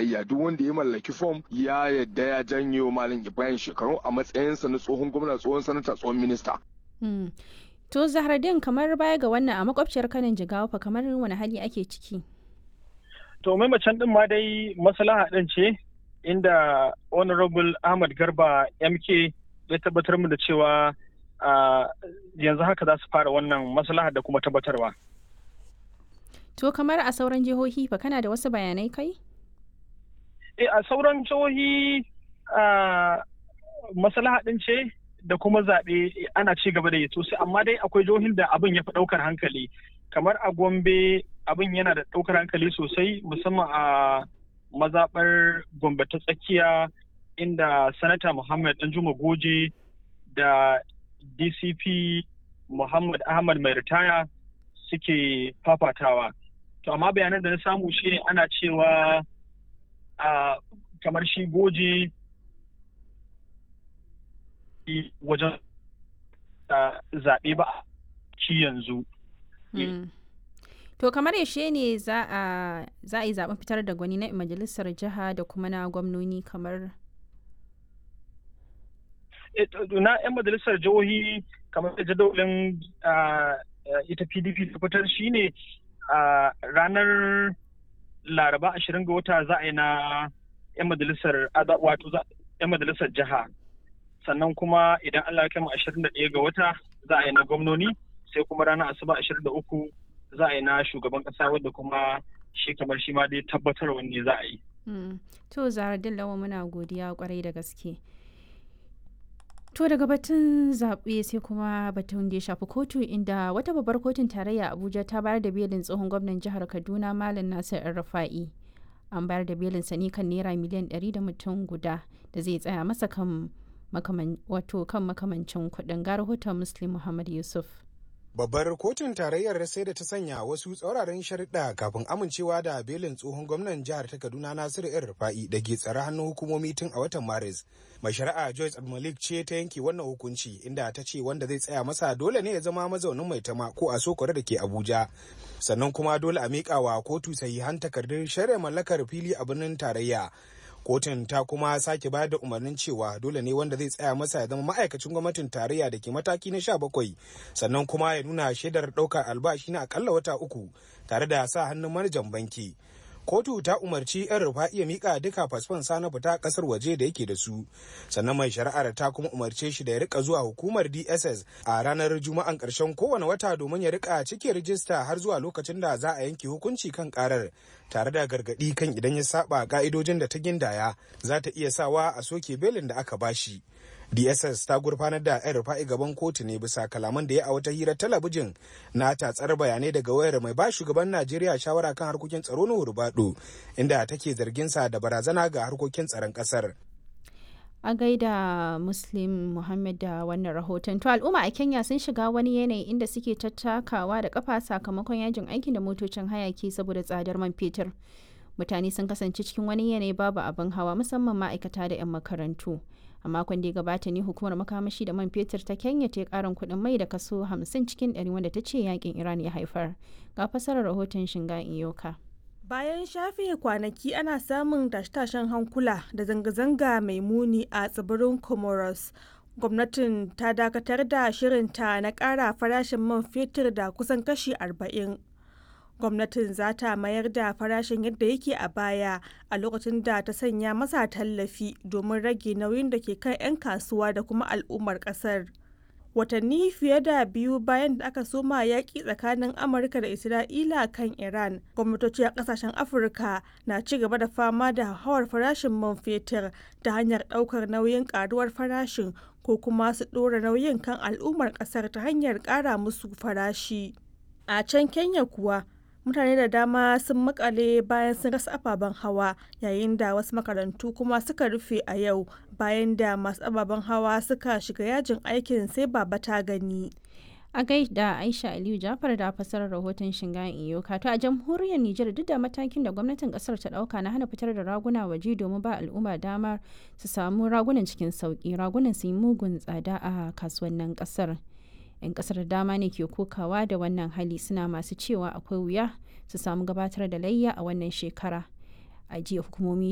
tarayya duk wanda ya mallaki fom ya yadda ya janyo malam ibrahim shekaru a matsayinsa na tsohon gwamna tsohon sanata tsohon minista to zahradin kamar baya ga wannan a makwabciyar kanin jigawa fa kamar wani hali ake ciki to mai macen din ma dai maslaha din ce inda honorable ahmad garba mk ya tabbatar mu da cewa yanzu haka za su fara wannan maslaha da kuma tabbatarwa To kamar a sauran jihohi fa kana da wasu bayanai kai? E a sauran jihohi maslaha ɗin ce da kuma zaɓe ana ci gaba da yi sosai amma dai akwai jihohin da abin ya fi ɗaukar hankali kamar a Gombe abin yana da ɗaukar hankali sosai musamman a mazaɓar Gombe ta tsakiya inda sanata Muhammad Danjuma Goje da DCP Muhammad Ahmad mai ritaya suke fafatawa. To amma bayanan da na samu shi ne ana cewa a kamar shi goje wajen zaɓe ba ci yanzu. To kamar yaushe ne za a yi zaɓen fitar da gwani na majalisar jiha da kuma na gwamnoni kamar na 'yan majalisar jihohi kamar da jadawalin ita pdp ta fitar shine a ranar laraba ashirin ga wata za a yi na 'yan majalisar wato 'yan majalisar jiha sannan kuma idan allah kama ashirin da ɗaya ga wata za a yi na gwamnoni sai kuma ranar asuba ashirin da uku za a yi na shugaban ƙasa wadda kuma shi kamar shi ma dai tabbatar wanne za a yi. to zaradin lawa muna godiya kwarai da gaske. To daga batun zaɓe sai kuma batun da ya shafi kotu inda wata babbar kotun tarayya Abuja ta bayar da belin tsohon gwamnan jihar Kaduna Malam Nasir Rafa'i. An bayar da belin sani kan naira miliyan 100 da mutum guda da zai tsaya masa kan wato kan makamancin kuɗin ga rahoton Muslim Muhammad Yusuf. Babbar kotun tarayyar sai da ta sanya wasu tsauraran sharuɗa kafin amincewa da belin tsohon gwamnan jihar ta Kaduna Nasiru ‘yan Rufa'i da ke tsare hannun hukumomi tun a watan Maris. Mai shari'a Joyce Abdulmalik ce ta yanke wannan hukunci inda ta ce wanda zai tsaya masa dole ne ya zama mazaunin mai tama ko a sokore da ke Abuja. Sannan kuma dole a miƙa wa kotu sahihan takardun shari'a mallakar fili a birnin tarayya. kotun ta kuma sake bayar da umarnin cewa dole ne wanda zai tsaya masa ya zama ma'aikacin gwamnatin tarayya da ke mataki na sha bakwai sannan kuma ya nuna shaidar ɗaukar albashi na akalla wata uku tare da sa hannun manajan banki kotu ta umarci yan rufa iya mika duka fasfon sa na fita kasar waje da yake da su sannan mai shari'ar ta kuma umarce shi da ya rika zuwa hukumar dss a ranar juma'an karshen kowane wata domin ya rika cike rijista har zuwa lokacin da za a yanke hukunci kan karar tare da gargadi kan idan ya saba ka'idojin da ta gindaya za ta iya sawa a soke belin da aka bashi dss ta gurfanar da yan rufa'i gaban kotu ne bisa kalaman da ya a wata hirar talabijin na tatsar bayanai daga wayar mai ba shugaban najeriya shawara kan harkokin tsaro na hurbado inda take zargin sa da barazana ga harkokin tsaron kasar a gaida muslim muhammad da wannan rahoton to al'umma a kenya sun shiga wani yanayi inda suke tattakawa da kafa sakamakon yajin aikin da motocin hayaki saboda tsadar man fetur mutane sun kasance cikin wani yanayi babu abin hawa musamman ma'aikata da 'yan makarantu a makon da ya gabata ne hukumar makamashi da man fetur ta kenya ta karin kuɗin mai da kaso 50 cikin 100 wanda ta ce yakin iran ya haifar ga fasarar rahoton shinga iyoka bayan shafe kwanaki ana samun tashe-tashen hankula da zanga-zanga mai muni a tsibirin comoros gwamnatin ta dakatar da shirinta na ƙara farashin man fetur da kusan kashi 40 gwamnatin za ta mayar da farashin yadda yake a baya a lokacin da ta sanya masa tallafi domin rage nauyin da ke kan 'yan kasuwa da kuma al'ummar kasar watanni fiye da biyu bayan da aka soma yaƙi tsakanin amurka da isra'ila kan iran gwamnatoci a ƙasashen afirka na ci gaba da fama da hauhawar farashin man fetur ta hanyar ɗaukar nauyin ƙaruwar farashin ko kuma su ɗora nauyin kan al'ummar ƙasar ta hanyar ƙara musu farashi a can kenya kuwa mutane da dama sun makale bayan sun rasa ababen hawa yayin da wasu makarantu kuma suka rufe a yau bayan da masu ababen hawa suka shiga yajin aikin sai baba ta gani a gaida aisha aliyu jafar da fasarar rahoton shingayen iyoka to a jamhuriyar nijar duk da matakin da gwamnatin kasar ta dauka na hana fitar da raguna waje domin ba al'umma damar su samu ragunan cikin sauki ragunan su yi mugun tsada a kasuwannin kasar 'yan kasar da dama ne ke kokawa da wannan hali suna masu cewa akwai wuya su samu gabatar da layya a wannan shekara a jiya hukumomi